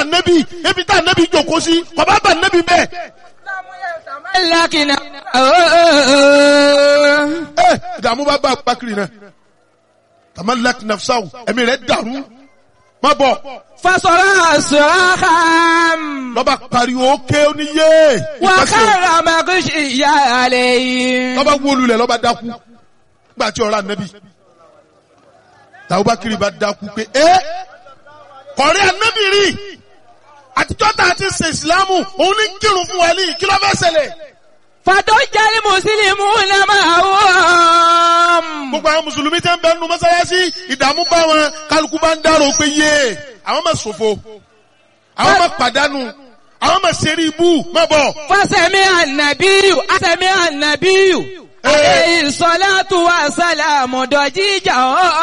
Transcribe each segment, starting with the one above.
nẹ́bí ebi tá nẹ́bí jòkó sí kọ̀bá bá nẹ́bí bẹ́ẹ̀. لكن ẹ ìdààmú bá bá Abubakar náà tamalak nafsaw ẹ̀mí rẹ̀ dàrú má bọ̀ فصرع صراخا lọ́ba pariwo ké oníyé وخر مغشيا عليه lọ́ba wólulẹ̀ lọ́ba dákú gbà tí ọ̀rọ̀ ànẹ́bí tàbúbákiri bá dákú pé ẹ́ kọ̀rí ànẹ́bí rí àtijọ́ tá a ti ṣe ìsìlámù òun ní kírun fún wa ní kí ló fẹ́ ṣẹlẹ̀ فضج المسلمون معهم gbogbo àwọn mùsùlùmí tẹ́ ń bẹ nínú mọ́sálásí ìdààmú bá wọn kálukú bá ń dárò pé yé àwọn máa ṣòfò àwọn máa pàdánù àwọn máa ṣeré ibú má bọ̀. فسمع النبي سمع النبي عليه الصلاة والسلام ضجيجا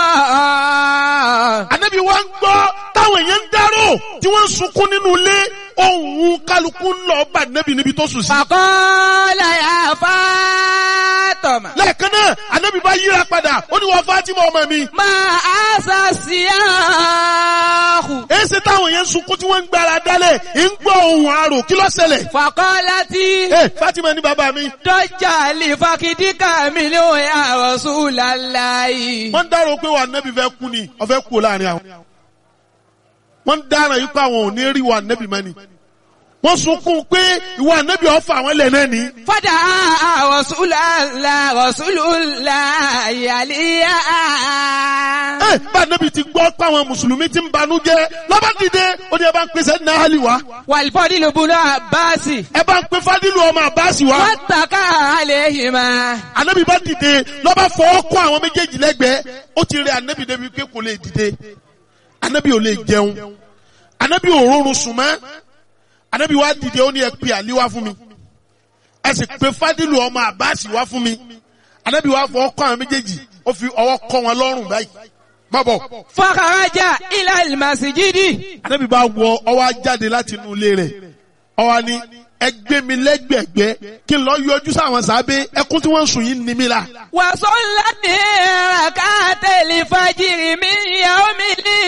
Ànábì wa ń gbọ́ táwọn èèyàn ń dárò tí wọ́n ń sunkún nínú ilé ohun kálukú ń lọ bá Ànábì níbi tó sùn sí. فقال يا فاطمة lẹ́ẹ̀kan náà Ànábì bá yíra padà ó ní wọ́n Fátímà ọmọ mi. ما أسى السياح èsì táwọn èèyàn ń sunkún tí wọ́n ń gbára dálẹ̀ ń gbọ́ ohun àrò kí ló ṣẹlẹ̀. فقالت ẹ Fátímà ní bàbá mi. ضج لفخذك منه يا رسول الله wọ́n ń dárò pé wà Ànábì fẹ́ kú ni ọ̀fẹ́ kú láàrin àwọn. wọ́n ń dára yìí pé àwọn ò ní rí wà Ànábì mọ́ ni. wọ́n sunkún pé ìwà Ànábì ọ̀fà àwọn ilẹ̀ náà ni. فدعا رسول الله رسول الله عليا ẹ bá Ànábì ti gbọ́ pé àwọn mùsùlùmí ti ń banújẹ́ lọ́ba dìde ó ní ẹ bá ń pèsè ní àhálì wá. والفضل بن عباس ẹ bá ń pe Fádìlù ọmọ Àbáàsì wá. واتكى عليهما Ànábì bá dìde lọ́ba fọwọ́ kọ́ àwọn méjèèjì lẹ́gbẹ̀ẹ́ ó ti rẹ Ànábì débi pé kò lè dìde Ànábì ò lè jẹun Ànábì ò rọrùn sùn mọ́ Ànábì wá dìde ó ní ẹ pe Àlí wá fún mi ẹ sì pe Fádìlù ọmọ Àbáàsì wá fún mi Ànábì wá fọwọ́ kọ́ àwọn méjèèjì ó fi ọwọ́ kọ́ wọn lọ́rùn báyìí má bọ̀ فخرج إلى المسجد Ànábì bá wọ ọwọ́ á jáde láti inú ilé rẹ̀ ọwọ́ ni ẹ gbé mi lẹ́gbẹ̀gbẹ́ kí n lọ yọjú sáwọn sábẹ́ ẹkún tí wọ́n ń sùn yìí ń ni mí la. وصلى ركعت الفجر من يوم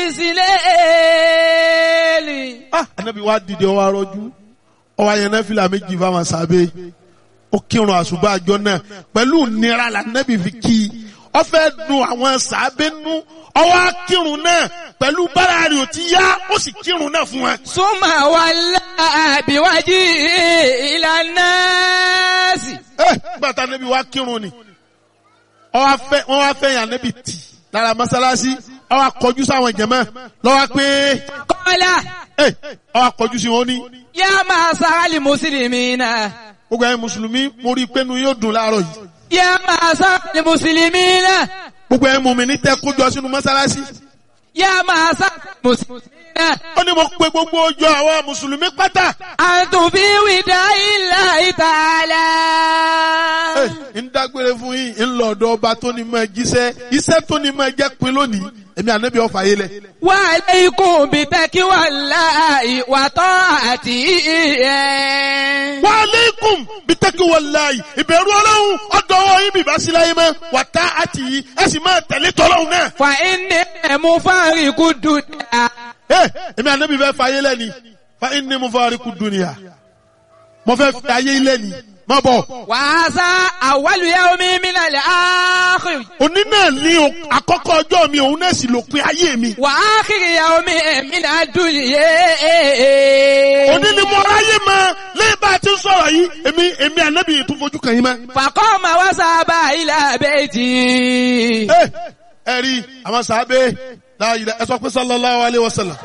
الإسلام ah anabi wa dìde ọwọ arọjú ọwọ ayẹyẹ náà fìlà méjì fáwọn sábẹ́ ó kírun àṣùbà àjọ náà pẹ̀lú nira la anabi fi kí i ó fẹ́ dùn àwọn sábẹ́ nú ọwọ akírun náà pẹ̀lú bára rẹ̀ ò ti yá ó sì kírun náà fún wa. ثم ولى بوجهه إلى الناس ẹ gbàtà anabi wa kírun ni ọwọ afẹ wọn wá fẹ́ yàn anabi tì lára mọ́sálásí ọwọ akọjú sáwọn jẹmọ lọwọ pé قال ẹ ọwọ akọjú sí wọn ní. يا معشر المسلمين gbogbo ẹ̀yin mùsùlùmí mo rí i pé inú yóò dùn láàárọ̀ yìí. يا معشر المسلمين gbogbo ẹ̀yin mùmínì tẹ́ kójọ sínú mọ́sálásí. يا معشر المسلمين ó ní mo pe gbogbo ojú àwọn mùsùlùmí pátá. أنتم في وداع الله تعالى Ẹ, ń dágbére fún yín ń lọ ọ̀dọ̀ ọba tó ní máa jíṣẹ́ iṣẹ́ tó ní máa jẹ́ pin lónìí èmi ànábì ọ̀fà yé lẹ̀. وعليكم بتقوى الله وطاعته wa aleikum bitaki walayi ìbẹ̀rù ọlọ́run ọ̀dọ̀ ọwọ́ yín bìbá sí láyé mọ́ wà tá àti yìí ẹ sì máa tẹ̀lé tọ́lọ́run náà. فإني مفارق الدنيا Ẹ, èmi ànábì fẹ́ fà yé lẹ́ni fa inni mufariqu dunya mo fẹ́ fi ayé lẹ́ni má bọ̀. وهذا أول يوم من الآخر òní náà ní o- àkọ́kọ́ ọjọ́ mi òun náà sì lópin ayé mi. وآخر يوم من الدنيا òní ni mo ráyè mọ lẹ́yìn bá a ti ń sọ̀rọ̀ yìí èmi èmi ànábì tún fojú kàn yín mọ́. فقام وذهب إلى بيته ẹ ẹ rí àwọn sàábé láàyè ẹ sọ pé sallallahu alayhi wa sallam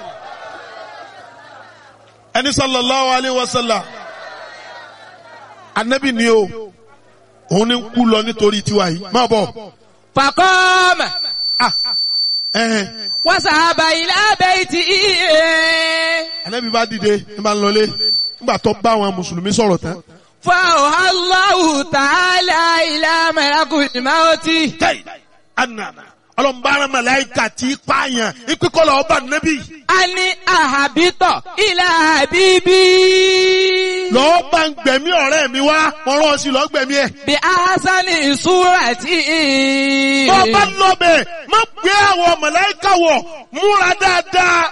ẹni sallallahu alayhi wa sallam ànábì ni o òun ni ń kú lọ nítorí tiwa yìí má bọ̀ فقام ẹ̀hẹ̀n وذهب إلى بيته ànábì bá dìde ní bá ń lọlé nígbà tó bá àwọn mùsùlùmí sọ̀rọ̀ tán. فأوحى الله تعالى إلى ملك الموت tẹ́yì ànàmà ọlọ́mbàrán màláìkà tí pààyàn ìpínkọ́lọ̀ ọba nẹ́bí أن أهبط إلى حبيبي lọ́ọ́ bá ń gbẹ̀mí ọ̀rẹ́ mi wá wọ́n rán ọ sí lọ́ọ́ gbẹ̀mí ẹ̀. بأحسن صورة bọ́ bá lọ bẹ̀ má gbé àwọn màláìkà wọ̀ múra dáadáa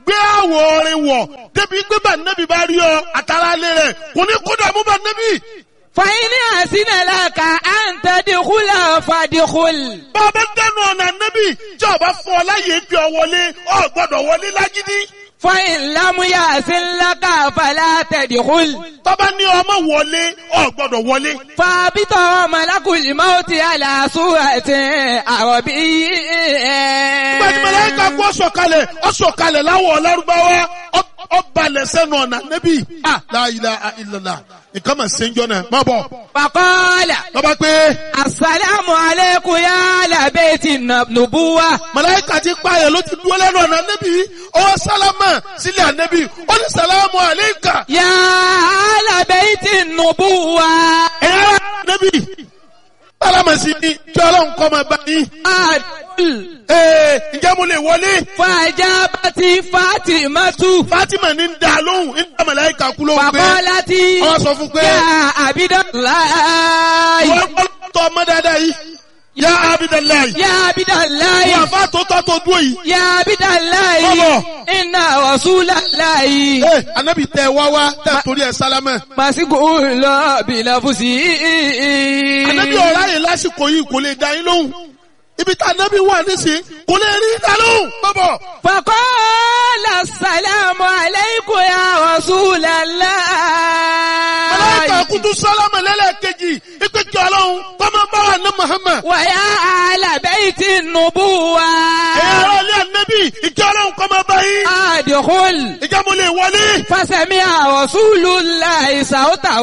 gbé àwọ̀ orin wọ̀ débi pé bá nẹ́bí bá rí ọ àtàrà lé rẹ̀ kò ní kó dààmú bá nẹ́bí. فإن أحسن لك أن تدخل فادخل bàbá dẹnu ọ̀nà nẹ́bí tí ọba fún ọ láyé bí ọ wọlé ọ gbọ́dọ̀ wọlé lágídí. فإن لم يحسن لك فلا تدخل tọ́ba ní ọmọ wọlé ọ gbọ́dọ̀ wọlé. فابط ملك الموت على صورة عربي Gbẹ̀dì mẹlẹ́ka kú ọ̀sọ̀kalẹ̀ ọ̀sọ̀kalẹ̀ láwọ̀ ọ̀lárúbáwá ọ̀balẹ̀ sẹ́nu ọ̀nà nẹ́bí. La ilaha illallah nǹkan mà ṣe ń jọ náà má bọ̀. فقال Lọ́ba pé السلام عليكم يا أهل بيت النبوة mẹlẹ́ka ti pààyàn ló ti dúró lẹ́nu ọ̀nà nẹ́bí. Ọwọ́ sálámà sílẹ̀ ànẹ́bí. Ó ní sàlámù àléékà. يا أهل بيت النبوة Ẹ̀yà nẹ́bí. Sálámà sí ni kí ọlọ́run kọ́ máa bá yín. أدخل Ee ǹjẹ́ mo lè wọlé? فأجابت فاطمة Fátímà ní ń da lóhùn ń dá mẹlẹ́ka kú lóhùn pé. فقالت Ọwọ́ sọ fún pé. يا عبد الله Wọ́n tọ́ ọmọ dáadáa yìí. Yá Abidalayi. يا عبد الله Wọ́n àfa tó tọ́ tó dúró yìí. يا عبد الله Bọ́bọ̀. إن رسول الله Ee anabi tẹ wá wá tẹ torí ẹ sálámẹ̀. مسجون بنفسه Anabi ọ̀rá yìí lásìkò yìí kò lè dá yín lóhùn. Ibi tá anabi wà nísìnyí kò lè rí dá lóhùn. Bọ́bọ̀. فقال السلام عليكم يا رسول الله Màláíkà kutu sálámẹ̀ lẹ́lẹ́kejì. Ipe kí ọlọ́run kọ́mọ bá wà ní Muhammad. ويا أهل بيت النبوة Ẹ̀yà ara ilé anabi ìkí ọlọ́run kọ́mọ bá yín. أدخل Ìjà mo lè wọlé. فسمع رسول الله صوته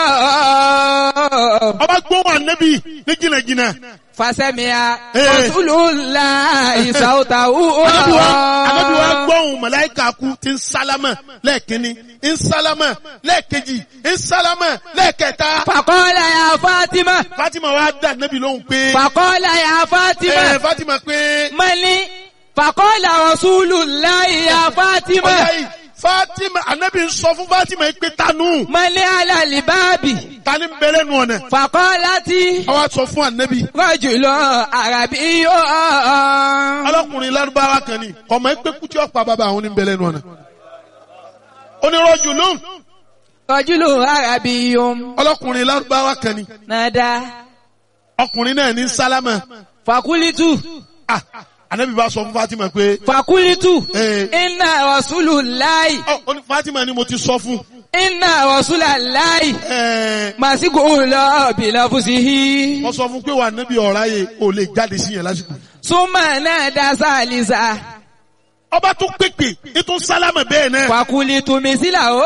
Ọba gbóhùn anabi ní jìnnàjìnnà. فسمع إيه. رسول الله صوته Anabi wa anabi wa gbọ́hùn màláíkà kú ti ń sálámà lẹ́ẹ̀kínní ń sálámà lẹ́ẹ̀kejì ń sálámà lẹ́ẹ̀kẹta. فقال يا فاطمة Fatima wa dá anabi lóhùn pé. فقال يا Ẹ فاطمة Fatima pé. ملي فقال رسول الله يا Ọjà فاطمة yìí Fatima anabi ń sọ fún Fatima yìí pé tanu ملي على الباب tani ń bẹ̀rẹ̀ nù ọ̀nà. فقالت Àwa sọ fún anabi. رجل عربي Ọlọ́kùnrin lárúbáwá kan ni ọmọ ẹgbẹ́ kútí ọ̀pá bàbá àwọn ní bẹ̀rẹ̀ nù ọ̀nà. Onírọ̀jù lóhùn رجل عربي ọlọ́kùnrin lárúbáwá kan ni نادى ọkùnrin náà ní sálámà. فقلت Ah, anabi bá sọ fún Fatima pé. فقلت Eh, إن رسول الله Ọ, ó ní Fatima ni mo ti sọ fún. إن رسول الله Ẹ, مسجون بنفسه Wọ́n sọ fún pé wà níbi ọ̀rá yẹ ò lè jáde sí yẹn lásìkò. ثم نادى ثالثا Ọba tún pèpè ètò sálámà bẹ́ẹ̀ náà. فقلت مثله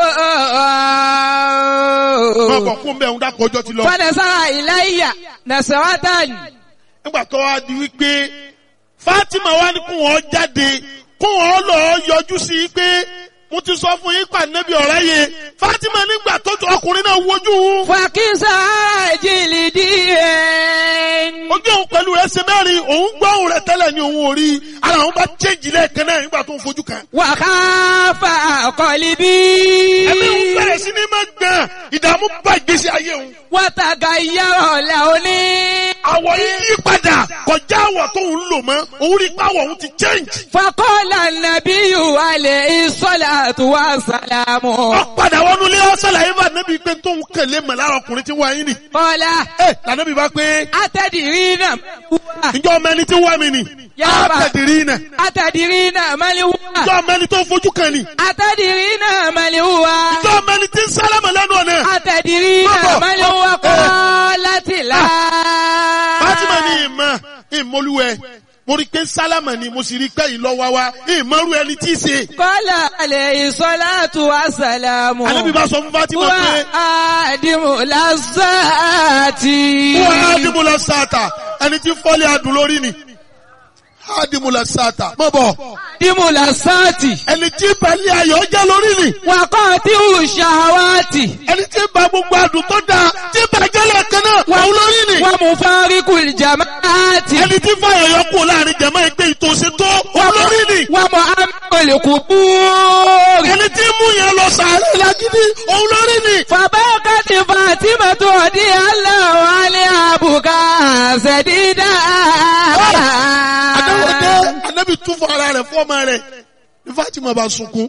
Wọ́n bọ̀ fún bẹ́ẹ̀ ń dákọ̀ ọjọ́ ti lọ. فنظر إلي نظرة Nígbà tó wá di wípé Fatima wá ní kún wọn jáde kún wọn lọ yọjú sí i pé mo ti sọ fún yín pa níbi ọ̀rá yẹ. Fatima nígbà tó tó ọkùnrin náà wojú òun. فكسى جلدي Ojú òun pẹ̀lú rẹ̀ ṣe mẹ́rin òun gbọ́ òun rẹ̀ tẹ́lẹ̀ ní òun ò rí. Ara òun bá chéjì lẹ́ẹ̀kan náà nígbà tó ń fojú kan. وخاف قلبي Ẹ̀mí òun bẹ̀rẹ̀ sí ní máa gbọ̀n ìdààmú bá ìgbésí ayé òun. وتغير لوني àwọ̀ yìí yí padà kọjá àwọ̀ tó ń lò mọ́ òun rí pàwọ̀ òun ti change. فقال النبي عليه الصلاة والسلام wọ́n padà wọnú ilé ọ̀sán làyè bá nẹ́bí pé tó ń kẹ̀lé mọ̀ lára ọkùnrin tí ń wá yín nì. قال ẹ lànàbí bá pé أتدرين من هو ǹjọ́ ọmọ ẹni tí ń wá mi nì. Yá á bá. tẹ̀dìrí nà. أتدرين من هو ǹjọ́ ọmọ ẹni tó ń fojú kan nì. أتدرين من هو ǹjọ́ ọmọ ẹni tí ń sálámà lẹ́nu ọ̀nà. أتدرين Baba. من هو Eh. قالت لا Fátímà ní ìmọ̀ ìmọ̀lúwẹ̀ mo rí i pé sálámà ni mo sì rí i pé ìlọ́wà wa ìmọ̀rú ẹni tí í ṣe. قال عليه الصلاة والسلام Ànábì bá sọ fún Fátímà pé وآدم لذات wọ́n á dìbò lọ sáàtà ẹni tí fọ́lé adùn lórí ni. Á dìbò lọ sáàtà mọ̀ bọ̀ آدم لذات ẹni tí balẹ̀ ayọ̀ jẹ́ lórí ni. وقاطع الشهوات ẹni tí ba gbogbo adùn tó dáa tí bàjẹ́ lẹ́ẹ̀kan náà wà lórí ni. ومفارق الجماعات ẹni tí fàyọ̀ yọ kú láàrin jẹ̀mọ́ ẹgbẹ́ ìtòsí tó wà lórí ni. ومؤمن القبور ẹni tí mú yẹn lọ sàárẹ̀ lágídí òun lórí ni. فبكت فاطمة رضي الله عنها بكاء شديدا àdáwọ̀dé anábì tún fún ara rẹ̀ fún ọmọ rẹ̀ ní Fatima bá sunkún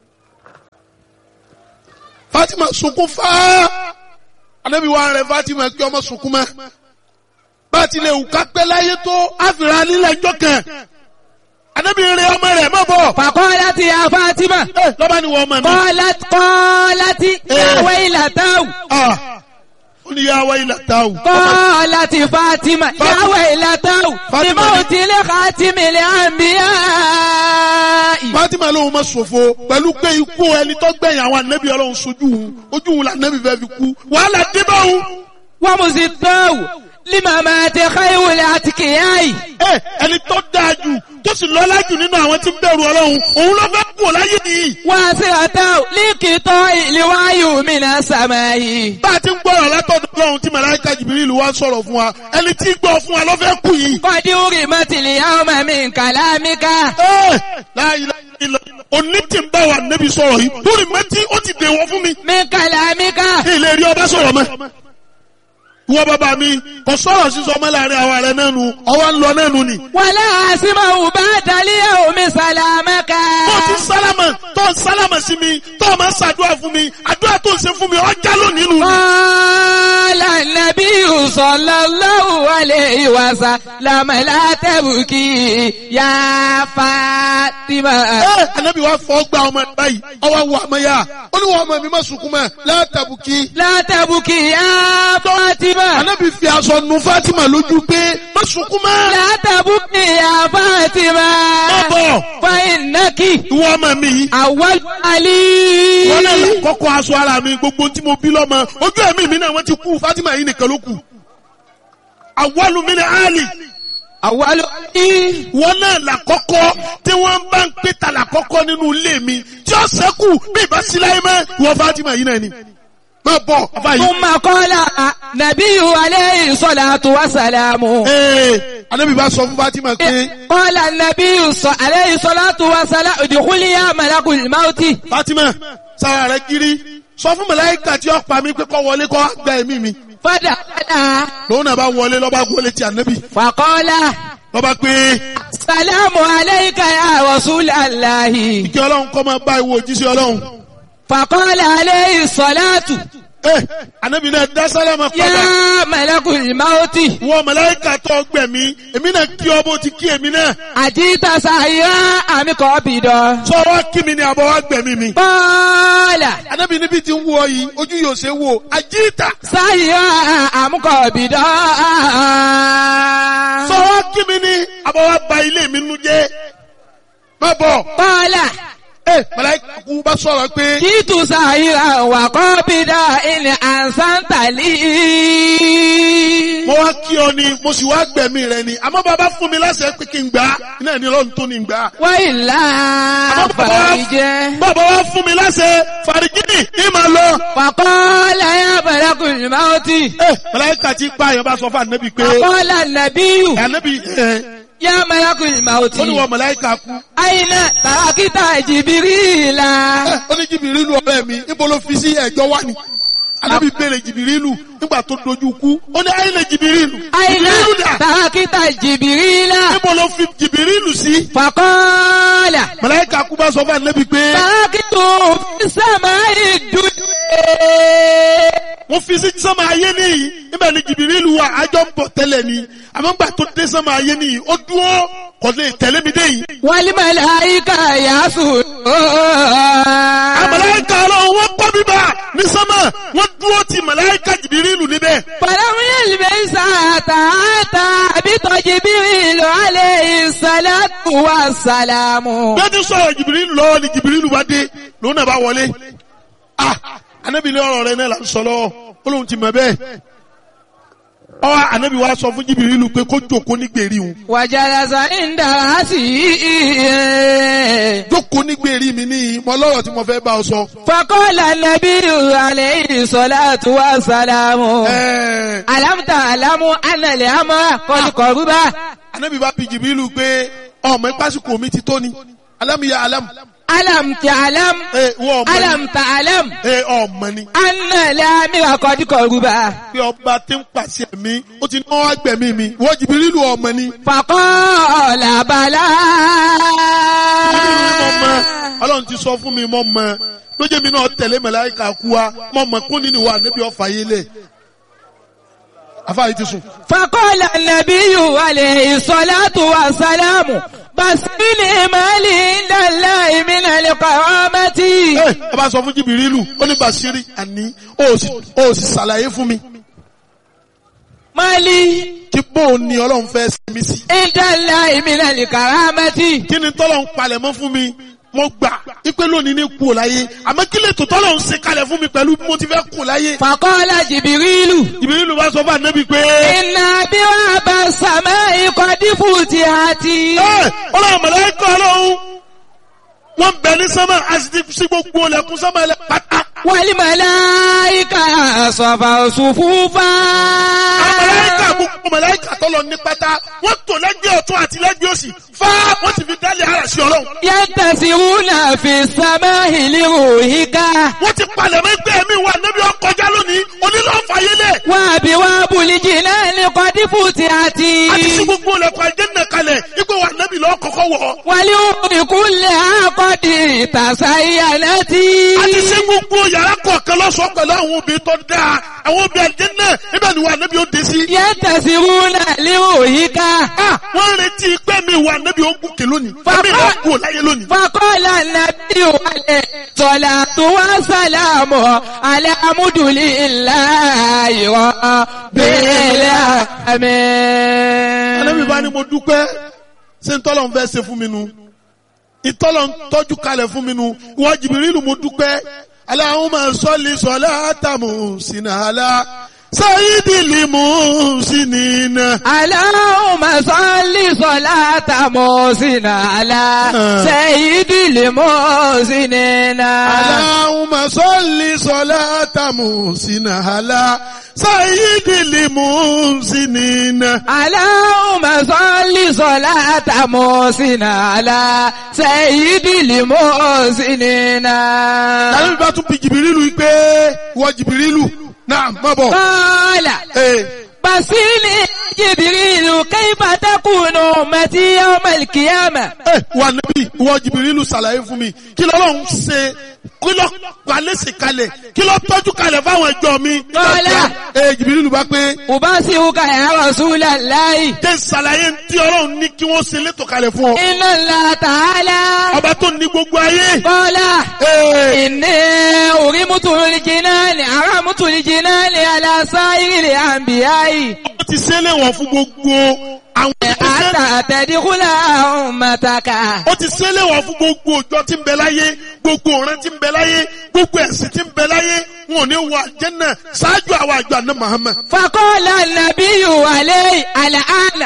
Fatima sunkún fáá anabi wa rẹ Fatima kí ọmọ sunkún mọ́ bá a ti lè wù ká pẹ́ láyé tó àfìrà nílẹ̀ ẹjọ́ kan anabi rẹ ọmọ rẹ mọ̀ bọ̀ فقالت يا فاطمة ẹ lọ́ba ni wọ́n ọmọ mi قالت قالت يا ويلتاه ah ó ní yà wá ilà tá o قالت فاطمة يا فاطمة. ويلتاه فاطمة. لموت لخاتم الأنبياء Fatima lóun ma ṣòfò pẹ̀lú pé ikú ẹni tó gbẹ̀yìn àwọn anabi Ọlọ́run sojú òun ojú òun la anabi fẹ́ fi kú wàhálà dé bá òun. ومزداه لممات خير الأتقياء ẹ ẹni tó dáa jù tó sì lọ́lá jù nínú àwọn tí ń bẹ̀rù Ọlọ́run òun ló fẹ́ kú láyé nìyí. واسرته لقطاع الوحي من السماء bá a ti ń gbọ́rọ̀ látọ̀dọ̀ Ọlọ́run tí màláíkà Jìbìrìlù wá sọ̀rọ̀ fún wa ẹni tí ń gbọ́ fún wa ló fẹ́ kú yìí. قد أرمت اليوم من كلامك ẹ láyé ilẹ̀ òní tí ń bá wa nẹ́bi sọ̀rọ̀ yìí lórí mẹ́tí ó ti dèwọ̀ fún mi. من كلامك ilé rí ọba sọ̀rọ̀ mọ́. ìwọ bàbá mi kò sọ̀rọ̀ sísọ ọmọ láàrin àwa rẹ̀ náà nu ọwọ́ ń lọ náà nu ni. ولا أسمع بعد اليوم سلامك tó ti sálámà tó ń sálámà sí mi tó o máa ń ṣàdúrà fún mi àdúrà tó ń ṣe fún mi ọjà lónìí nu. قال النبي صلى الله عليه وسلم لا تبكي يا فاطمة ẹ anabi wa fọ gba ọmọ ẹ báyìí ọwọ́ wọ ọmọ yá ó ní wọ́n ọmọ mi má sunkún mọ́ látàbùkì. لا تبكي يا فاطمة anabi fi aṣọ nu Fatima lójú pé má sunkún mọ́. لا تبكي يا فاطمة má bọ̀ فإنك ìwọ ọmọ mi yìí. أول علي wọ́n náà là kọ́kọ́ aṣọ ara mi gbogbo tí mo bí lọ́mọ ojú ẹ̀mí mi náà wọ́n ti kú Fatima yìí nìkan ló kù. àwọlù mi ni Ali أول علي wọ́n náà là kọ́kọ́ tí wọ́n bá ń pè ta là kọ́kọ́ nínú ilé mi tí ó sẹ́kù bí ìbá sí láyé mọ́ ìwọ Fatima yìí náà ni. má bọ̀ bàbá yìí. ثم قال نبي عليه الصلاة والسلام ee anabi bá sọ fún Fatima pé قال النبي ص- عليه الصلاة والسلام ادخلي يا ملك الموت Fatima sára rẹ kiri sọ fún màláíkà tí ó pa mí pé kó wọlé kó gba ẹ̀mí mi فدخل lòun náà bá wọlé lọ́ba wọlé ti anabi فقال lọ́ba pé السلام عليك يا رسول الله kí ọlọ́run kọ́ máa bá ìwọ òjíṣẹ́ ọlọ́run. فقال عليه الصلاة Eh, anabi náà dá sálámà padà. يا ملك الموت Wọ màláíkà tó gbẹ̀mí, èmi náà kí ọ bó ti kí èmi náà. أجيت سعيا أم قابضا Sọ wá kí mi ni àbọ̀ wá gbẹ̀mí mi. قال Anabi níbi tí ń wú ọ yìí, ojú yóò ṣe wò, àjíìtà. سعيا أم قابضا Sọ wá kí mi ni àbọ̀ wá ba ilé mi nu jẹ́. Má bọ̀. قال Eh, màláíkà kú bá sọ̀rọ̀ pé جئت سعيا وقابضا إن أحسنت لي mo wá kí ọ ni, mo sì wá gbẹ̀mí rẹ ni. Àmọ́ bàbá fún mi láṣẹ pé kí n gbà á. Iná ẹni lọ́run tó ni n gbà á. وإلا Àmọ́ bàbá wá- فرج bàbá wá fún mi láṣẹ fàrígìnì ní màá lọ. فقال يا ملك الموت Eh, màláíkà ti pa àyàn bá sọ fún ànábì pé فقال النبي ànábì ẹ̀ يا ملك الموت ó ní wọ màláíkà kú. أين تركت جبريل Eh, ó ní jìbìrìlù ọ̀rẹ́ mi níbo ló fi sí ẹ̀jọ́ wá ni. ànábì béèrè jìbìrìlù nígbà tó dojú kú ó ní ayé lè jìbìrìlù. أين jìbìrìlù dà تركت جبريل níbo ló fi jìbìrìlù sí. فقال màláíkà kú bá sọ fún ànábì pé تركت في السماء الدنيا mo fi sí sánmà ayé nìyí níbẹ̀ ni jìbìrìlù wà ájọ́ ń bọ̀ tẹ́lẹ̀ ni àmọ́ gbà tó dé sánmà ayé nìyí ó dúró kò lè tẹ̀lé mi dé yìí. والملائكة يسجدون Àmàláíkà ọlọ́run wọ́n kọ́ bíbá ní sánmà wọ́n dúró ti màláíkà jìbìrìlù níbẹ̀. فلم يلبس حتى أتى بجبريل عليه الصلاة والسلام Bẹ́ẹ̀ ti sọ̀rọ̀ jìbìrìlù lọ́wọ́ ni jìbìrìlù bá dé lòun náà bá wọlé. Ah! Anábì ní ọ̀rọ̀ rẹ náà là ń sọ lọ́wọ́. Ó lóun ti mọ̀ bẹ́ẹ̀. Ọwọ́ anábì wa sọ fún jìbìrìlù pé kó jòkó ní gbèrí òun. وجلس عند رأسه Jókòó ní gbèrí mi ní mọ lọ́rọ̀ tí mo fẹ́ bá ọ sọ. فقال النبي عليه الصلاة والسلام Ẹ̀ẹ́ ألم تعلم أن الأمر قد قرب anábì bá bi jìbìrìlù pé ọmọ ìpásíkò mi ti tó ni. Alámìyá alámù. Alam ta'lam. ẹ wọ́n ọmọ Alam ni ta'lam. ẹ ọmọ ni Anna al-amira qad qaruba. pé ọba tí ń pàṣẹ mi ó ti náwó agbẹ̀mí mi wọ́n Jìbìrìlù ọmọ ni. Faqala bala. mo mọ ọlọ́run ti sọ fún mi mo mọ lójú mi náà tẹ̀lé màláíkà kú wa mo mọ kún nínú wa níbi ọ̀fà yé lẹ̀ afáàyè ti sùn. فقال النبي عليه الصلاة والسلام بسني مالي عند الله من القوامة ẹ ẹ bá sọ fún Jìbìrìlù ó ní Bàṣírí àní ó sì ó sì ṣàlàyé fún mi مالي kí bóun ni ọlọ́run fẹ́ sinmi sí. عند الله من الكرامة kí ni tọ́lọ́run palẹ̀ mọ́ fún mi mo gbà ipe lónìí ní kú ò láyé àmọ́ kí lè tó tọ́lọ́run ṣe kalẹ̀ fún mi pẹ̀lú bí mo ti fẹ́ kú ò láyé. فقال جبريل Jìbìrìlù bá sọ fún ànábì pé. إن أبواب السماء قد فتحت ẹ ọlọ́run màláíkà ọlọ́run wọ́n bẹ ní sánmà àti ti sí gbogbo ọlẹ́kùn sánmà ẹlẹ́ pátá. والملائكة صفوا صفوفا màláíkà gbogbo màláíkà tọ́lọ ní pátá wọ́n tò lẹ́gbẹ̀ẹ́ ọ̀tún àti lẹ́gbẹ̀ẹ́ òsì fá wọ́n ti fi dálé ara sí ọlọ́run. ينتسرون في السماء لروحك wọ́n ti palẹ̀ mọ́ ẹgbẹ́ mi wà níbi ọkọjá lónìí onílọ́fàyélẹ̀ وأبواب الجنان قد فتحت àti sí gbogbo ọlẹ́kùn àjẹ́nà kalẹ̀ ipò wà níbi lọ́ kọ́kọ́ wọ̀ والأمور كلها قد تزينت àti sí gbogbo yàrá kọ̀ọ̀kan lọ́sọ̀ọ́ pẹ̀lú àwọn obìnrin tó dáa àwọn obìnrin àjẹ́nà ibẹ̀ ni wà níbi ó dé sí. ينتسرون لروحك Ah, wọ́n retí pé mi wà níbi ogun kè lónìí. Bàbá- Ẹ̀mí ìlà kú ò láyé lónìí. فقال النبي عليه الصلاة والسلام على حمد لله رب Ànábì bá ní العالمين mo dúpẹ́ ṣé ntọ́lọ̀ ń fẹ́ ṣe fún mi nu. Ìtọ́lọ̀ ń tọ́jú kalẹ̀ fún mi nu. Ìwọ Jìbìrìlù mo dúpẹ́. Allahumma salli salatan muhsinala. Sayyidil muhsinina. اللهم صل صلاة محسن على سيد المحسنين Allahumma salli salatan muhsinala. Sayyidil muhsinina. اللهم صل صلاة محسن على سيد المحسنين Ànábì bá tún bi Jìbìrìlù yìí pé ìwọ Jìbìrìlù náà má bọ̀. قال Ee. بصيني جبريل كيف تكون أمتي يوم القيامة ẹ wà níbí ìwọ jìbìrìlù ṣàlàyé fún mi kí lọ́lọ́run ṣe kí lọ́ palẹ́sì kalẹ̀ kí lọ́ tọ́jú kalẹ̀ fáwọn ẹjọ́ mi. Kọ́lá. ẹ jìbìrìlù bá pé أبصرك يا رسول الله jẹ́ ṣàlàyé tí ọlọ́run ní kí wọ́n ṣe létò kalẹ̀ fún ọ. إن الله تعالى ọba tó ní gbogbo ayé. قال Ee, إني أرمت الجنان أرمت الجنان على سائر الأنبياء ó ti ṣe léwọ̀n fún gbogbo àwọn ìgbésẹ̀. حتى تدخل أمتك ó ti ṣe léwọ̀n fún gbogbo òjò tí ń bẹ láyé gbogbo ọ̀ràn tí ń bẹ láyé gbogbo ẹ̀sìn tí ń bẹ láyé wọn ò ní wọ àjẹ́nà ṣáájú àwọn àjọ àná Muhammad. فقال النبي عليه الآن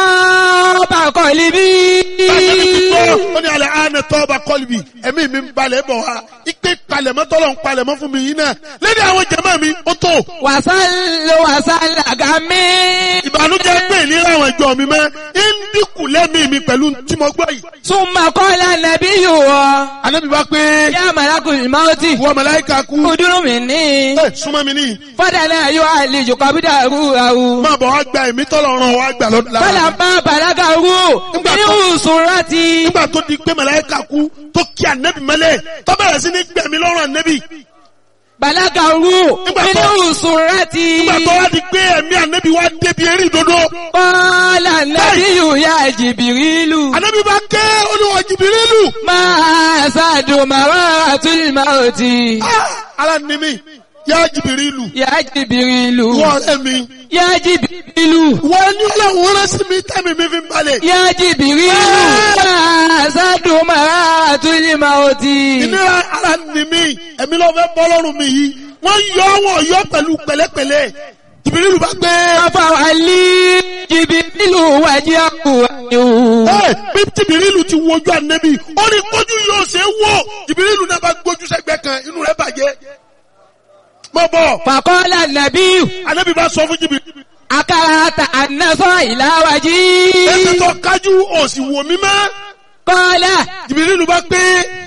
طاب قلبي ó ní alẹ́ àánẹ tọ́ọ̀bà kọ́lìbì ẹ̀mí mi ń balẹ̀ bọ̀ wá ipe palẹ̀mọ́ tọ́lọ̀ ń palẹ̀mọ́ fún mi yìí náà lẹ́ni àwọn jẹ̀mọ́ mi ó tó وصل وصل غمي ìbànújẹ́ pé ìlera àwọn ìjọ mi mẹ́ ń dínkù lẹ́mí mi pẹ̀lú tí mo gbọ́ yìí. ثم قال النبي Ànábì bá pé يا ملك الموت wọ́n màláíkà kú ادر مني ẹ súnmọ́ mi níyì فدنا يعالج قبضه máa bọ̀ wá gba ẹ̀mí tọ́lọ̀ ràn wá gbà lọ́dún lára. فلما بلغه من سرتي nígbà tó di pé màláíkà kú tó kí ànẹ́bì mẹ́lẹ̀ tó bẹ̀rẹ̀ sí ní gbẹ̀mí lọ́rùn ànẹ́bì بلغه Nígbà tó- من سرتي nígbà tó wá di pé ẹ̀mí ànẹ́bì wá débi eré ìdodo. قال النبي يا جبريل Ànábì bá ké olúwa jìbìrìlù. ما زاد مرارة الموت Ara ni mi, yá jìbìrìlù. يا جبريل Wọ́n ọ̀rẹ́ mi. يا جبريل Wọ́n ní ọlọ́run rán sí mi tẹ́mi mi fi ń balẹ̀. يا جبريل ما زاد مرارة الموت Ìnira ara ni mi, ẹ̀mí ló fẹ́ bọ́ lọ́rùn mi yìí. Wọ́n yọ wọ́n yọ pẹ̀lú pẹ̀lẹ́pẹ̀lẹ́. Jìbìrìlù bá gbé. فولي جبريل وجهه Ẹ bí jìbìrìlù ti wojú ànẹ́bì, ó ní kójú yóò ṣe é wò. Jìbìrìlù náà bá gbójú sẹ́gbẹ́ kan, inú rẹ̀ bàjẹ́. Mọ̀ bọ̀, فقال النبي ànẹ́bì bá sọ fún jìbìrìlù. أكرهت أن نصر إلى Ẹsẹ̀ وجهي tó kájú òsì wò mí mọ́. قال Jìbìrìlù bá gbé.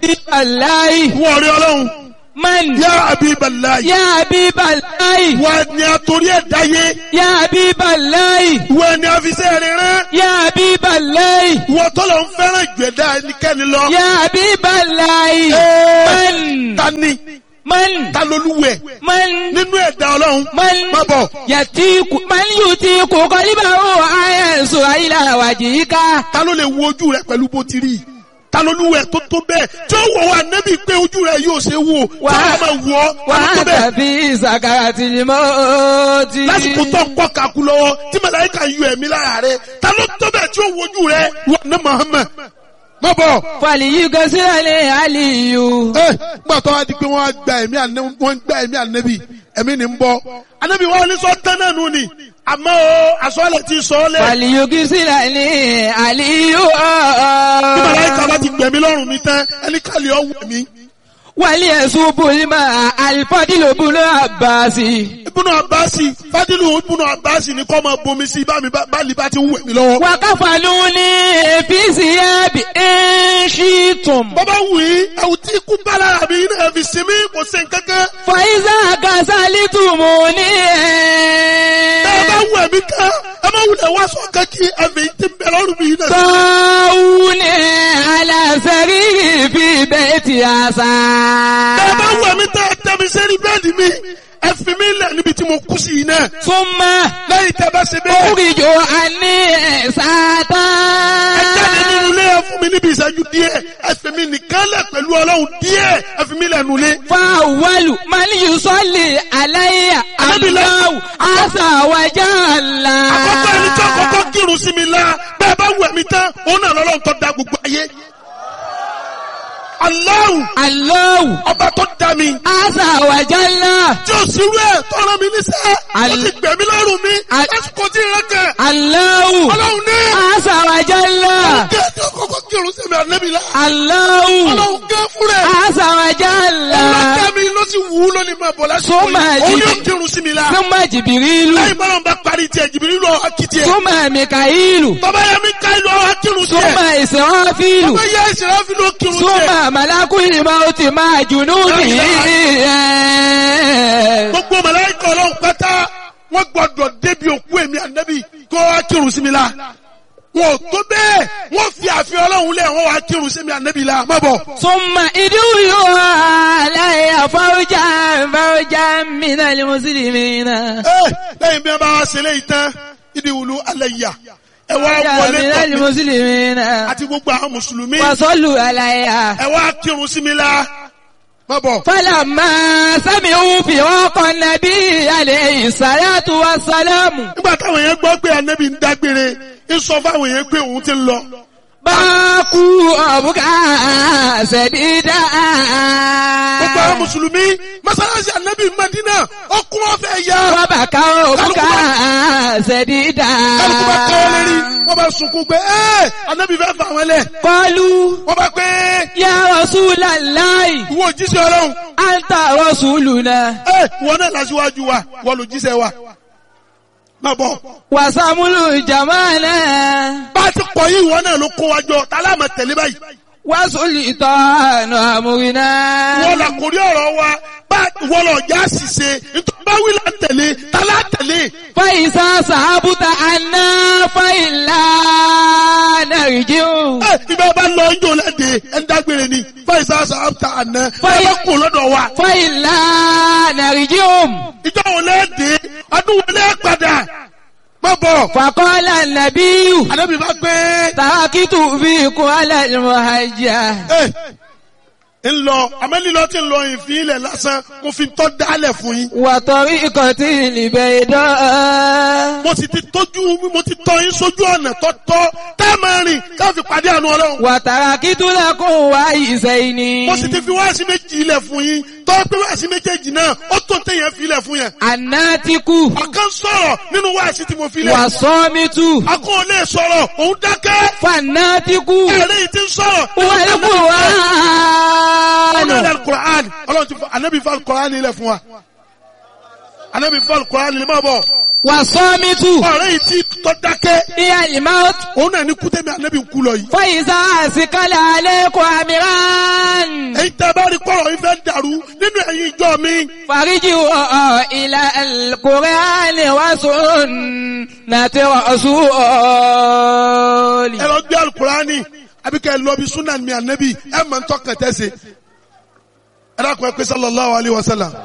Habiballahi. wọ́n rí ọlọ́run Man. yá Habiballahi Ya Habiballahi. wọ́n ni àtòrí ẹ̀dá yé Ya Habiballahi. wọ́n ni àfisẹ́ rẹ̀ rán Ya Habiballahi. wọ́n tọ́lọ̀ ń fẹ́ràn ìgbẹ̀dá ẹnikẹ́ni lọ. Ya Habiballahi. Ee, Man. ta ni Man. ta lolúwẹ̀ Man. nínú ẹ̀dá ọlọ́run Man. má bọ̀ Yatiku. Man yutiku qalibahu ayansu ila wajhika. ta ló lè wo ojú rẹ pẹ̀lú bó ti rí ta lolúwẹ̀ tó tó bẹ́ẹ̀ tí ó wọ̀ wá nẹ́bí pé ojú rẹ yóò ṣe wò tí Wà- wọ́n máa wọ̀ ọ́ ta ló tó Wa bẹ́ẹ̀ anta fi sakaratil mauti. lásìkò tó ń kọ́ kaku lọ́wọ́ tí màláíkà yọ ẹ̀mí lára rẹ ta ló tó bẹ́ẹ̀ tí ó wojú rẹ wà ní Muhammad má bọ̀. Falyughsirni aliyu. ẹ gbà tó wá di pé wọ́n á gba ẹ̀mí ànẹ́bí wọ́n ń gba ẹ̀mí ànẹ́bí ẹ̀mí ni ń bọ́ ànẹ́bí wọn ní sọ tán náà nù ni àmọ́ o àsọ̀lẹ̀ ti sọ ọ́ lẹ̀ Falyughsirni aliyu. bí màláíkà bá ti gbẹ̀mí lọ́rùn mi tán ẹni kàlẹ́ ọ̀ wẹ̀ mí. وليصوب الماء الفضل بن عباس ibùnú abasi fadilu ibùnú abasi ni kọ́ máa bomi sí bá mi bá bá lè bá ti wẹ̀ mí lọ́wọ́. وكفلوني في ثياب إن شئتم bọ́bá wù í ẹ̀wù tí ikú bá lára mi náà fi sinmi kò sí nǹkankan. فإذا كسلتموني ẹ bá wù ẹ̀mí kan ẹ má wulẹ̀ wá sọ kankí ẹ̀mí tí ń bẹ lọ́rùn mi náà. طاعوني على سرير في بيت ẹ bá عسى wù ẹ̀mí tẹ́ ẹ tẹ́ mi sẹ́ni bẹ́ẹ̀dì mi ẹ fi mi lẹ̀ níbi tí mo kú sí yìí náà. ثم lẹ́yìn tẹ́ bá ṣe bẹ́ẹ̀. أخرج عني ساتا ẹ jáde nínú ilé ẹ fún mi níbi ìṣẹ́jú díẹ̀ ẹ fi mi nìkan lẹ̀ pẹ̀lú ọlọ́run díẹ̀ ẹ fi mi lẹ̀ nulẹ̀. فأول من يصلي علي الله عز وجل àkọ́kọ́ ẹni tí àkọ́kọ́ kírun sí mi la bẹ́ẹ̀ bá wù ẹ̀mí tán òun náà lọ́lọ́run tó da gbogbo ayé. Allahu الله ọba tó da mi عز وجل tí ó sì rú ẹ̀ tó rán mi níṣẹ́ ó Al- sì gbẹ̀mí lọ́rùn mi Al- lásìkò tí ìrẹ́ kẹ̀ الله ọlọ́run ní عز وجل kí ẹ tí àkọ́kọ́ kírun sí mi ànẹ́bí la الله ọlọ́run gẹ́ fún rẹ̀ عز وجل ọlọ́dẹ mi ló sì wù ú lónìí máa bọ̀ lásìkò Súnmọ́ yìí òun ẹ̀jì- yóò kírun sí mi la ثم جبريل lẹ́yìn bọ́lá ń bá parí tiẹ̀ jìbìrì lọ akitì ẹ̀ ثم ميكائيل tọ́ba yẹ mi ká ìlú ọ̀hún akírun sí ثم ẹ̀ إسرافيل tọ́ba yẹ ìṣẹ̀lẹ̀ fi ló kírun sí ẹ̀. ثم ملك الموت مع جنوده gbogbo màláíkà ọlọ́run pátá wọ́n gbọ́dọ̀ débi òkú èmi ànábì kó wá kírun sí mi la wọn ò tó bẹ́ẹ̀ wọ́n fi àfihàn ọlọ́run lẹ̀ wọ́n wá kírun sí mi ànábì la má bọ̀. ثم ادعوا علي فوجا فوجا من المسلمين ẹ lẹ́yìn bí wọ́n bá wá ṣe léyìí tán ìdí wùlú alẹ́ yà ẹ wá فوجا wọlé من tọ̀ mí المسلمين àti gbogbo àwọn mùsùlùmí وصلوا علي ẹ wá kírun sí mi la má bọ̀. فلما سمعوا فراق النبي عليه الصلاة والسلام nígbà táwọn yẹn gbọ́ pé ànábì ń dágbére ń sọ fáwọn yẹn pé òun ti ń lọ. باكوا أبكى سديدا gbogbo àwọn mùsùlùmí mọ́sálásí ànábì Mádínà ọkùn wọn fẹ́ yá. وبكوا أبكى سديدا kálukú bá kọ́ lérí wọ́n bá sunkún pé ẹ́ ànábì fẹ́ fà wọ́n lẹ̀. قالوا wọ́n bá pé يا رسول الله ìwọ òjíṣẹ́ ọlọ́run أنت رسولنا ẹ́ ìwọ náà lásìwájú wa wọ́n lò jíṣẹ́ wa. má bọ̀ وسمل جمالنا bá a ti kọ̀ yí ìwọ náà ló kó wa jọ tá a láàmà tẹ̀lé báyìí. وسلطان أمرنا wọ́n là kórí ọ̀rọ̀ wa bá wọ́n lọ já ṣìṣe nítorí bá wí là ń tẹ̀lé tá a lá tẹ̀lé. فإذا صحبت عنا فإلا نرجع ẹ ibà bá lọ ń jò lẹ́dẹ̀ ẹ̀ ń dágbére ni fáìsà sàbàtà àná ẹ Fáì- bá kó lọ́dọ̀ wa. فإلا نرجع ìjọ wo lẹ́ẹ̀dẹ̀ ọdún wo lẹ́ẹ̀ padà má bọ̀. فقال النبي ànábì bá gbé تركت فيكم على المهجة ẹ ń lọ àmọ́ lílọ tí ń lọ ìfín ilẹ̀ lásán mo fi tọ́ dálẹ̀ fún yín. وطريقة البيضاء mo sì ti tójú mo ti tọ́ yín sójú ọ̀nà tọ́tọ́ tá a máa rìn ká fi pàdé àánú ọlọ́run. وتركت لكم وعيسين mo sì ti fi wáàsí méjì ilẹ̀ fún yín tọ́ pé wáàsí méjèèjì náà ó tó téèyàn fi ilẹ̀ fún yẹn. الناتك ọ̀kan sọ̀rọ̀ nínú wáàsí tí mo fi lẹ̀. والصامت akọ́ lè sọ̀rọ̀ òun dákẹ́. فالناتك ẹ̀rẹ́ yìí ti ń sọ̀rọ̀. هو القرآن ọlọ́run alukur'an ọlọ́run ti fọ anabi fọ alukur'an ilẹ̀ fún wa anabi fọ alukur'an ilẹ̀ máa bọ̀ والصامت ọ̀rẹ́ yìí tí tọ́ dákẹ́ هي الموت òun náà ní kútẹ́mi ànábì ń kú lọ yìí. فإذا أثقل عليكم أمران èyí tẹ́ bá rí kọ́rọ̀ yìí fẹ́ dàrú nínú ẹ̀yin ìjọ mi. فارجعوا إلى القرآن وسنة رسول ẹ lọ gbé alukurani àbí kẹ́ ẹ lọ bí sunan mi ànábì ẹ mọ̀ ń tọ́kàn tẹ́sẹ̀. ẹ dákun ẹ pé sallallahu alayhi wa sallam.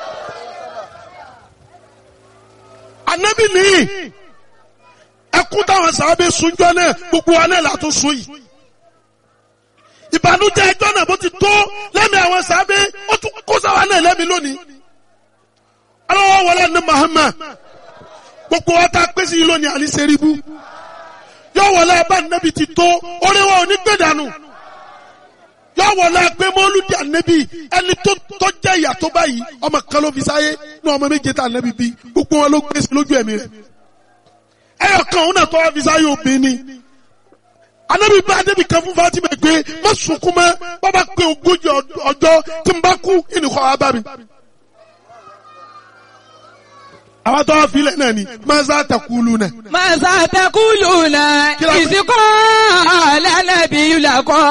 ànábì nìyí ẹkún táwọn sàábé sunjọ náà gbogbo wa náà látún sun yìí. ìbànújẹ́ ẹjọ́ náà bó ti tó lẹ́mìí àwọn sàábé ó tún kó sáwa náà lẹ́mìí lónìí. aláwọ̀ wọlé ní Muhammad gbogbo wa tá a pèsè yìí lónìí àní sẹ́ríbù yóò wọlé abá nẹ́bi ti tó orí wa ò ní gbé dànù yóò wọlé agbé mọ́lúdì ànẹ́bi ẹni tó tó jẹ́ ìyà tó báyìí ọmọ kan ló fi sáyé ní ọmọ méje tá ànẹ́bi bí gbogbo wọn ló gbèsè lójú ẹ̀mí rẹ̀ ẹyọ kan òun náà tó wá fi sáyé obìnrin ni ànẹ́bi bá ànẹ́bi kan fún Fatima gbé má sunkún mọ́ bàbá pé ogójì ọjọ́ tí n bá kú ìnìkọ́ wa bá mi àwọn tó wá filẹ̀ náà ni maza takulu náà. ماذا تقولون إذ قال النبي لكم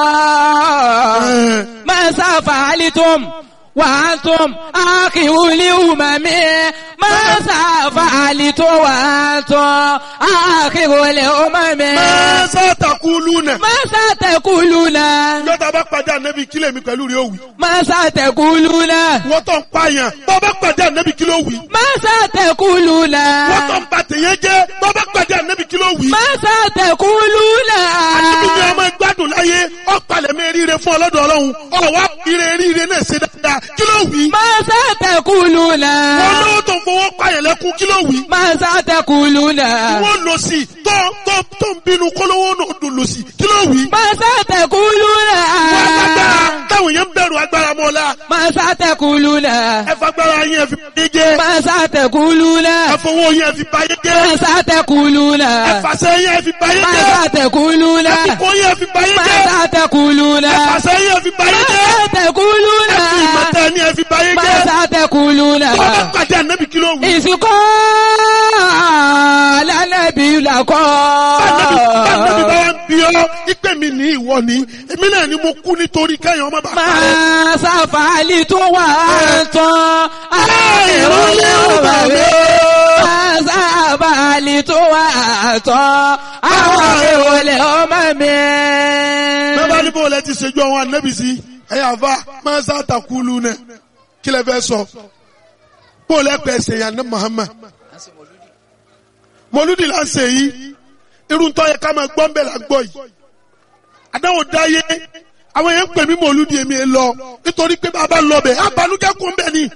ماذا فعلتم وأنتم آخر الأمم ماذا فعلتم وأنتم آخر الأمم maza takulu náà. ماذا تقولون yọta bá pàdé ànábì kílẹ̀ mi pẹ̀lú rẹ̀ òwì. ماذا تقولون wọ́n tó ń pààyàn bọ́ bá pàdé ànábì kí ló wì. ماذا تقولون wọ́n tó ń ba tèèyàn jẹ́ bọ́ bá pàdé ànábì kí ló wì. ماذا تقولون ànábì ni ọmọ gbádùn láyé ọ̀pàlẹ̀ mi ríire fún ọlọ́dọ̀ ọlọ́run ọ̀wá ire ríire náà ṣe dáadáa kí ló wì. ماذا تقولون wọ́n lówó tó ń fowó pààyàn lẹ́kún kí ló wì. ماذا تقولون wọ́n lò sí tó tó tó ń bínú kólówó náà dùn lò sí kí ló wì. ماذا تقولون wọ́n agbára táwọn yẹn ń bẹ̀rù agbára mọ́ la ماذا تقولون ẹ fagbára yẹn fi báyé jẹ́ ماذا تقولون ẹ fowó yẹn fi báyé jẹ́ ماذا تقولون ẹ fàṣẹ yẹn fi báyé jẹ́ ماذا تقولون ẹ fìkó yẹn fi báyé jẹ́ ماذا تقولون ẹ fàṣẹ yẹn fi báyé jẹ́ ماذا تقولون ẹ fi ìmọ̀tẹ́ ni ẹ fi báyé jẹ́ ماذا تقولون tọ́lá pàdé ànábì kí ló wù. ìsìnkọ́ lálẹ́bí làkọ́. Báńdẹ́bí bá wá ń bí ọ́, ìpè mi ní ìwọ ni, èmi náà ni mo kú nítorí kẹ́yìn ọmọ bàbá rẹ̀. Máa sáfàálì tó wà tán. Àìrọ́lẹ́ ọba mi. Máa sáfàálì tó wà tán. Àwọn ìrọ̀lẹ́ ọmọ mi. Bẹ́ẹ̀ ní bóòlù ẹ ti ṣèjú àwọn ànábì sí, ẹ̀yà àfa máa ń sá àtàkùlù náà, kí lẹ fẹ́ sọ? Bóòlù ẹ pẹ̀ ṣèyàn ní Muhammad. Mọ̀lúdì là ń ṣe yìí, irun tó yẹ ká máa gbọ́ ń bẹ̀ là ń gbọ́ yìí. Àdáwò dáyé, àwọn yẹn ń pè mí mọ̀lúdì èmi ẹ lọ, nítorí pé bàbá lọ bẹ̀, àbálùjẹ́ kún bẹ̀ ni.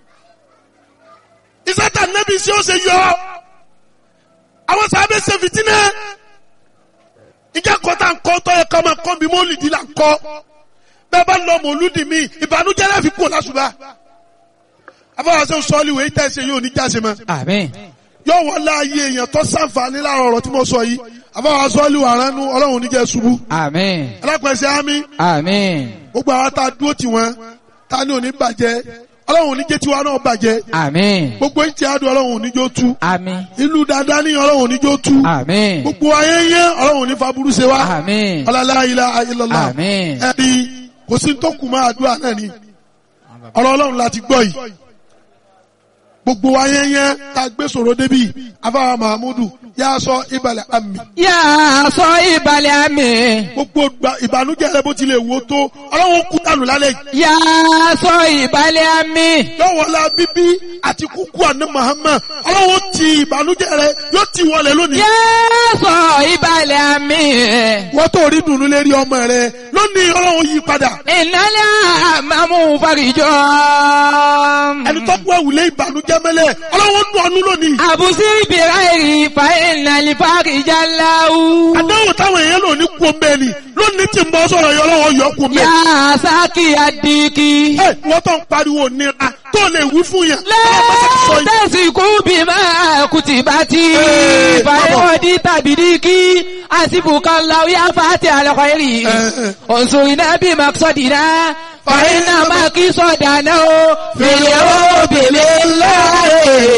Ìsátà nẹ́bí sí ó ṣe yọ. Àwọn sábẹ́ ṣe fìtínẹ́. Ìjẹ́ kọ́tà ń kọ́ tó yẹ ká máa kọ́ bí mọ́lìdì là ń kọ́. Bẹ́ẹ̀ bá lọ mọ̀lúdì mi, ìbànújẹ́ láfi kú lásùbà. Afọwọ́sẹ́ sọ́ọ́lì wèé tẹ̀sẹ̀ yóò ní jáse mọ́ Àmín. yóò wọ́n láàyè èèyàn tó sàǹfààní láàrọ̀ ọ̀rọ̀ tí mo sọ yìí àbáwá sọ́ọ́lì wà ránú ọlọ́run níjẹ́ ṣubú Àmín. alápẹ̀sẹ̀ ámì Àmín. gbogbo àwọn tá a dúró tì wọ́n ta ni òní bàjẹ́ ọlọ́run níjẹ́ tiwa náà bàjẹ́ Àmín. gbogbo ń ti àdùn ọlọ́run níjó tú Àmín. ìlú dáadáa ní ọlọ́run níjó tú Àmín. gbogbo ayẹyẹ ọlọ́run ní faburú ṣe wá Àmín. ọlọ́lá ilá ayélujára Àmín. ẹni kò sí tó kù máa àdúrà náà ni ọ̀rọ̀ ọlọ́run láti gbọ́ yìí gbogbo ayẹyẹ tá a gbé sọ̀rọ̀ débi afáwa mahamudu yà sọ ìbàlẹ̀ àmì Yà á sọ ìbàlẹ̀ àmì. gbogbo gba- ìbànújẹ́ rẹ bó tilẹ̀ wò tó ọlọ́run kú dànù lálẹ́ yìí Yà á sọ ìbàlẹ̀ àmì. yọ̀wọ̀lá bíbí àti kúkú àná Muhammad ọlọ́run ti ìbànújẹ́ rẹ yóò ti wọlé lónìí Yà á sọ ìbàlẹ̀ àmì. wọ́n tó rí dùnú lérí ọmọ rẹ lónìí ọlọ́run yí padà Ìnálẹ̀ àmàmú farijọ́. ẹni tó kú ẹ̀wùlé ìbànújẹ́ mẹ́lẹ̀ ọlọ́run nù ọ́nú lónìí Àbùsí ìbìrà èrì fa ìnàlì farijá láwù. àdáwò táwọn èèyàn lò ní kú omi ẹni lónìí tí ń bọ́ sọ̀rọ̀ yọ ọlọ́run yọ kú omi Yà á sákì àdìkì. ẹ wọ́n tó ń pariwo nira tó lè wí fún yàn ọlọ́run bá ṣe sọ yìí. Lẹ́tẹ̀sì kú bí máa kùtì bá ti. Ee, Fàyọ̀dí tàbí díkì. Àsìbùkà láwù yá fàtí àlọ́kọ̀ èrì. Ẹ, ẹ. Òǹsùn iná bí màkìsọ̀dìná. Fàyínà máa kí sọ̀dà náà. Fìlẹ̀ ó bèlè láàyè.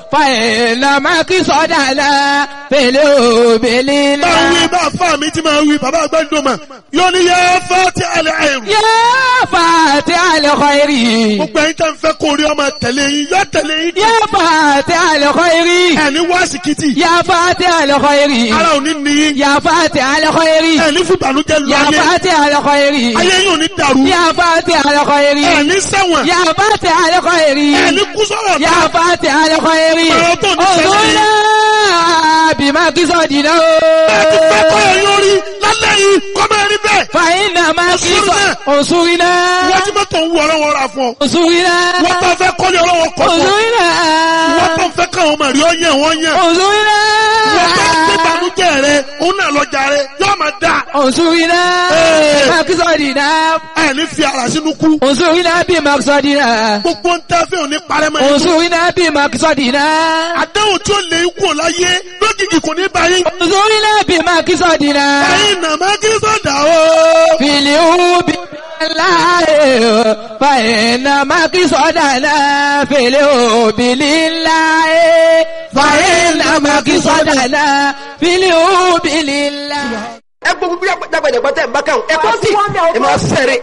فإنما قصدنا في الأبل bá wí bá fà mí tí máa wí bàbá àgbàdo mà yóò ní yẹ fati alẹ́ àìrù. يا فاتح الخير gbogbo ẹ̀yin tẹ́ ń fẹ́ kó rí ọmọ tẹ̀lé yín yọ tẹ̀lé yín. يا فاتح الخير ẹni wá sìkìtì يا فاتح الخير ara ò ní níyín. يا فاتح الخير ẹni fìbànújẹ́ lu يا ayé فاتح الخير ayé yóò ní dàrú. يا فاتح الخير ẹni ṣẹ̀wọ̀n يا فاتح الخير ẹni kú sọ̀rọ̀ يا ká. فاتح الخير Ọ̀rọ̀ tó ní sẹ́yìn. انظرنا بما قصدنا bẹ́ẹ̀ ti fẹ́ kọ́ ẹ lórí lálẹ́ yìí kọ́ máa rí bẹ́ẹ̀. فإنما انصرنا. قصد انصرنا wọ́n ti mọ́tò ń wọ ọlọ́wọ́ ra fún ọ. انصرنا wọ́n tó fẹ́ kọ́lé ọlọ́wọ́ kọ́ fún ọ. انصرنا wọ́n tó fẹ́ káwọn ọmọ rí ọ yẹn wọ́n yẹn. انصرنا wọ́n tó gbé ìbànújẹ́ rẹ òun náà lọ́jà rẹ yóò máa dà. انصرنا Eh. بما قصدنا ẹni fi ara sínú kú. انصرنا بما قصدنا gbogbo ń tẹ́ fẹ́ òní parẹ́ mọ́ ẹni. انصرنا بما قصدنا àdéhùn tí ó lè kú ò láyé lójijì kò ní báyìí. انصرنا بما قصدنا ẹ̀yin nà má kí sọ̀dà o. في اليوم الله فإنما قصدنا في اليوم لله فإنما قصدنا في اليوم لله ẹ gbogbo bí dàgbàdàgbà tẹ bá kàn ẹ kọ́ sí ẹ máa sẹ́rẹ̀.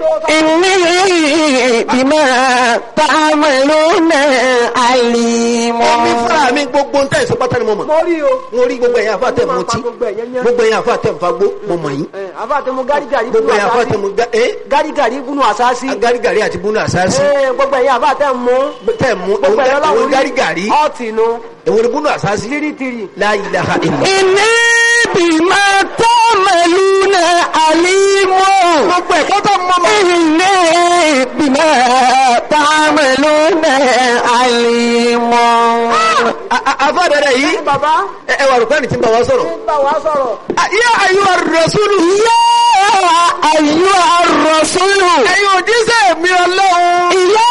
إني بما تعملون عليم omi fúnra mi gbogbo ń tẹ̀ ìsọ pátá ni mo mọ̀. mo rí o. mo rí gbogbo ẹ̀yin àfa tẹ̀ mọ́ tí Gbogbo ẹ̀yẹn yẹn. gbogbo ẹ̀yin àfa tẹ̀ ń fagbó mo mọ̀ yín. àbá tẹ mo gárígàrí gbogbo ẹ̀yin àfa tẹ̀ mo gbá ẹ́ gárígàrí gúnú àsáàsì. gárigàrí àti búnú àsáàsì Ẹ, gbogbo ẹ̀yin àbá tẹ mú. tẹ̀ mú gbogbo ẹ̀yin èwo ọlọ́run ni gárigàrí ọ̀tì nu. èwo ni búnú àsáàsì tírítírì. la ilaha illa. إني بما تعملون عليم gbogbo ẹ̀kọ́ tó mọ́ mọ́. إني بما تعملون عليم àfa dada yìí bàbá ẹ ẹ wà rúkọ́ ni tí ń bá wa sọ̀rọ̀. ń bá wa sọ̀rọ̀. yá ayú arasulu. يا أيها الرسول ẹ̀yin òjíṣẹ́ mi ọlọ́run. يا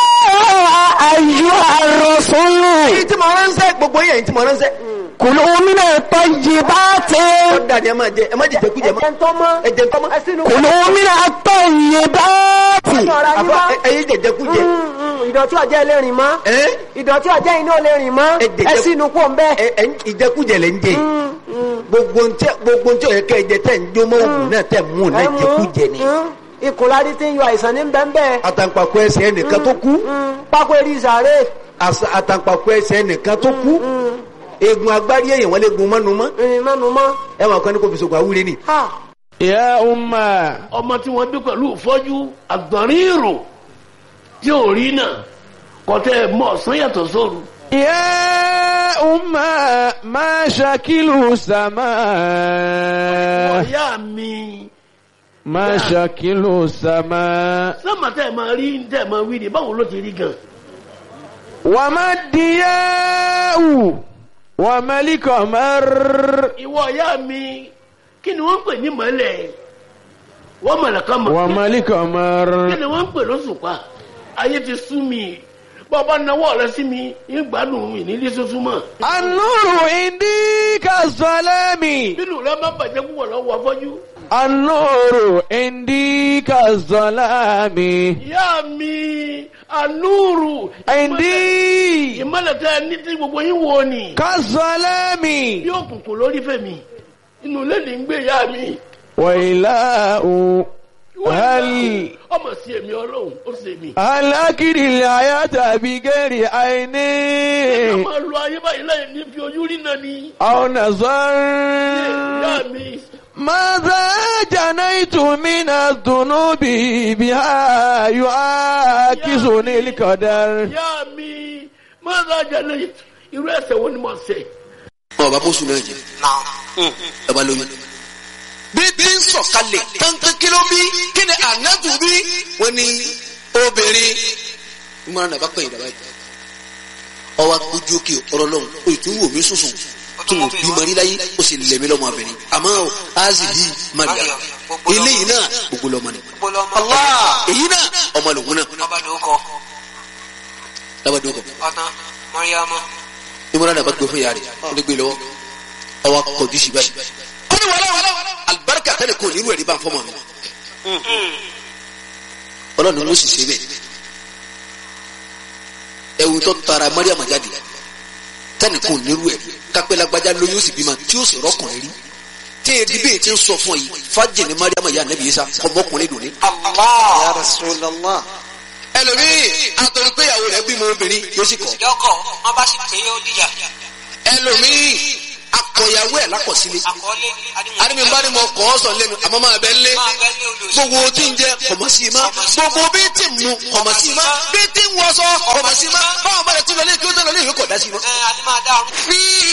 أيها الرسول èyí tí mo ránṣẹ́ gbogbo yẹn èyí tí mo ránṣẹ́. كلوا من الطيبات ó dàdí ẹ máa jẹ ẹ má jẹ jẹkújẹ mọ́. ẹ̀jẹ̀ ń tọ́ mọ́. ẹ jẹ nǹkan mọ́. ẹ sínú. كلوا من الطيبات ọ̀rọ̀ ayé àfa wá. ẹ- ẹyin jẹ jẹkújẹ. Mm, mm, ìdọ̀tí ọ̀jẹ́ ilé rìn mọ́. ẹ ìdọ̀tí ọ̀jẹ́ iná lè rìn mọ́. Ẹ jẹ̀jẹ̀- ẹ sínú kó ń bẹ́ẹ̀. ẹ ẹ ìjẹkújẹ lẹ ń jẹ gbogbo ntẹ gbogbo ntẹ ọyẹ kẹ jẹ tẹ ń jó mọ òògùn náà tẹ mú náà jẹkújẹ ni. ikùn láti ti ń yọ àìsàn ní bẹ́ẹ̀ àtàǹpàkò ẹsẹ̀ ẹnìkan tó kú pákó eré ìsàrè àṣà- àtàǹpàkò ẹsẹ̀ ẹnìkan tó kú eegun agbárí èèyàn wọn lè gun mọ́nu mọ́ ìrìn mẹ́nu mọ́. ẹ máa kọ́ ní kò fi sògùn àwúre ni. Ha! يا أمة ọmọ tí wọ́n bí pẹ̀lú ìfọ́jú àgbọ̀nrín ìrò tí ò rí náà kọ́tẹ́ mọ̀ ọ̀sán yàtọ̀ sóru. يا أمة ما شكل السماء ọ̀yá mi ما شكل السماء sọ́mà tẹ́ ẹ̀ máa rí tẹ́ ẹ̀ máa wí ni báwo ló ti rí gan. وما الضياء وما القمر ìwọ ọ̀yá mi kí ni wọ́n ń pè ní mọ́lẹ̀ wọ́n mọ̀lẹ̀ kan mọ̀ وما القمر kí ni wọ́n ń pè lóṣùpá ayé ti sú mi bọ́ọ̀bá nawọ́ rẹ sí mi ń gbádùn mi nílé sọ́sún mọ́ النور عندي كالظلام bínú rẹ má bàjẹ́ púpọ̀ lọ́wọ́ afọ́jú. النور عندي كالظلام ìyá mi anúrù عندي ìmọ̀lẹ̀ tẹ́ ẹ ní tí gbogbo yín wo ni كالظلام bí òkùnkùn lórí fẹ̀mí inú ilé ní ń gbé ìyá mi. وإله هل ọmọ sí èmi ọlọ́run ó sì èmi. هل أكل الحياة بغير عين a máa lo ayé báyìí láyé ní fi ojú rí náà ni. أو نظر ìyá mi ماذا جنيت من الذنوب بها يعاكسني القدر ìyá mi máa ń rajà lẹ́yìn irú ẹsẹ̀ wo ni mo ṣe. ọba bóṣù náà jẹ ọba lóyún. bí bí ń sọ̀kalẹ̀ kankan kí ló bí kí ni ànábù bí wọ́n ní obìnrin ìmọ̀ràn nàbà pẹ̀yìn dàbà yìí. ọwọ́ ojú òkè ọ̀rọ̀ lọ́hùn o ì tún wò mí sùsùn tún wò bí mọ̀rí láyé ó sì lẹ̀mí lọ́mọ abẹ́rẹ́ àmọ́ o azi yìí maria eléyìí náà gbogbo lọ́mọ ni. Allah èyí náà ọmọ lòun náà lábàdàn kọ ìmọ̀ràn nàbà gbé fún yàrá rẹ̀ ó lè gbé lọ́wọ́ ọwọ́ akọ̀jú sí báyìí. ó ní wàhálà alibarika tẹ́lẹ̀ kò nírú ẹ̀rí bá ń fọ́mọ mi. ọlọ́run ló sì ṣe bẹ́ẹ̀. ẹ̀wù tó tara mariam jáde tẹnìkan ò nírú ẹ̀ kápẹ́ lágbájá lóyún ó sì bímọ tí ó sì rọ́kùnrin rí tí èdè bíi ti ń sọ fún ọ yìí fájì ní mariam ya anabi isa ọmọkùnrin dùn ní. Ya Rasulallah. ẹlòmíì àtọ̀rọ̀ pé ìyàwó rẹ̀ bímọ obìnrin yóò sì kọ̀ Yọkọ̀ wọn bá sì pé ó dìjà. ẹlòmíì akọ̀yàwó ẹ̀ lákọ̀sílẹ̀ Àkọọ́lé àdìmí bá ní mo kọ́ ọ sọ lẹ́nu àmọ́ máa bẹ́ lé máa bẹ́ lé olùsọ. gbogbo tí ń jẹ kọ̀mọ̀ sí i má gbogbo bí tí ń mu kọ̀mọ̀ sí i má bí tí ń wọṣọ kọ̀mọ̀ sí i má báwọn bá rẹ̀ tí lọ lé kí ó tẹ̀ lọ lé ìwé kọ̀ dá sí i má. Ẹ adé máa dá ọrùn. fi